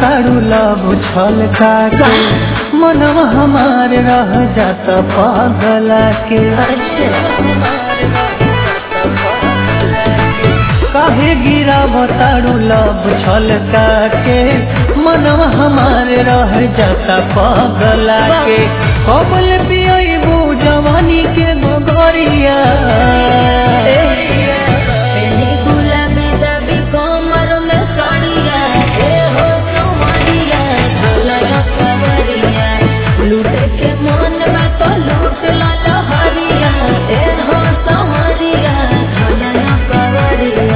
तारू लब छल के मनवा हमार रह जाता पागला के काहे गिरा तारू लब छल के मनवा हमार रह जाता पागला के कबल पियबू जवानी के गोगरिया पेनी गुलाबी दाबी कोमर में साड़िया ए हो चौमरिया झोलया कवरिया लूटे के मन में तो लूट ला लहरिया ए हो चौमरिया झोलया कवरिया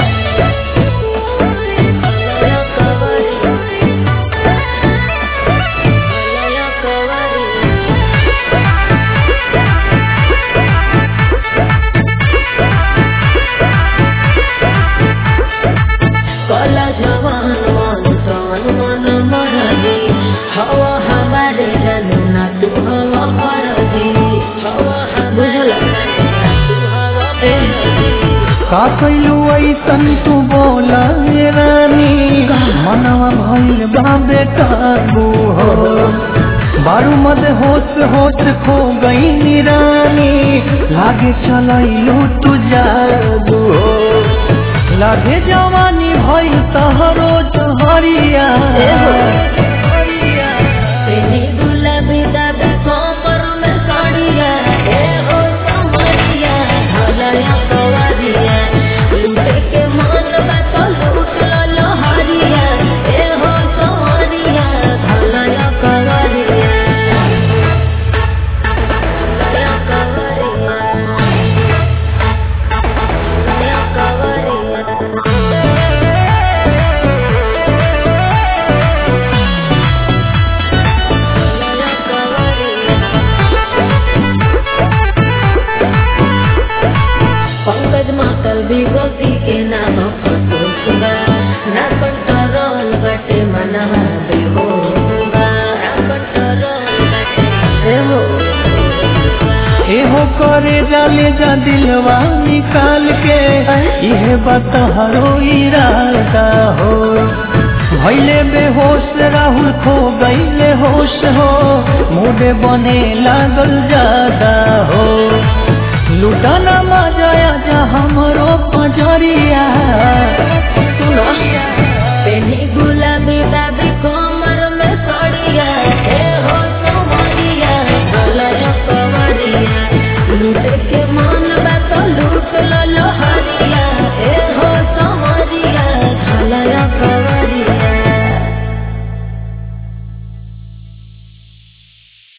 झोलया कवरिया झोलया कवरिया कला जवान मन तन मन मरदी हवा हमारे जनू ना तू हवा परदी हवा बुझला तू हवा परदी का कैलू ऐसन तू बोला ये रानी मनवा भइल बाबे काबू हो बारू मद होश होश खो गई निरानी लागे चलैलू तू जादू हो लागे जवानी भइल तहरो जहरिया पेनी गुलाबी दाबी कोमर में साड़िया ए हो समरिया ढलया कवरिया लूटे के मन बा तो लूट ला लहरिया ए हो समरिया ढलया कवरिया ढलया कवरिया ढलया पंकज मातल विभूति के नाम फसोसुगा ना कंट्रोल बटे मनवा बेहोसुगा ना कंट्रोल बटे बेहोसुगा एहो करे जाले जा दिलवा निकाल के इहे बतहरो इरादा हो भैले बेहोश राहुल खो गईले होश हो मुडे बने लागल ज्यादा हो लुटाना मजाया जा हमरो पजरिया